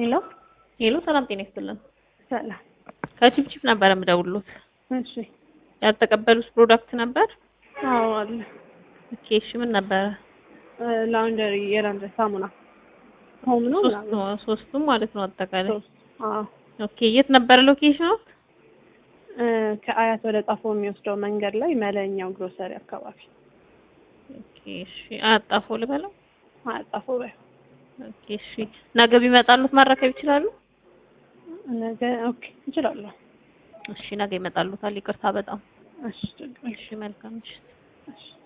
ሄሎ ሄሎ ሰላም ጤና ይስጥልን። ሰላም። ከቺፕቺፕ ነበር የምደውሉት። እሺ። ያልተቀበሉት ፕሮዳክት ነበር? አዎ አለ። ኦኬ እሺ ምን ነበረ? ላውንደሪ የላውንደሪ ሳሙና ሆም ነው ሶስቱ ምናምን ሶስቱም ማለት ነው አጠቃላይ። ሶስት። አዎ ኦኬ የት ነበረ ሎኬሽኑ? እ ከአያት ወደ ጣፎ የሚወስደው መንገድ ላይ መለኛው ግሮሰሪ አካባቢ ኦኬ እሺ አጣፎ ልበለው? አያት ጣፎ በይ። ኦኬ እሺ ነገ ቢመጣሉት ማረከብ ይችላሉ? ነገ ኦኬ እችላለሁ። እሺ ነገ ይመጣሉታል። ይቅርታ በጣም እሺ ችግር የለም። እሺ መልካም ምሽት። እሺ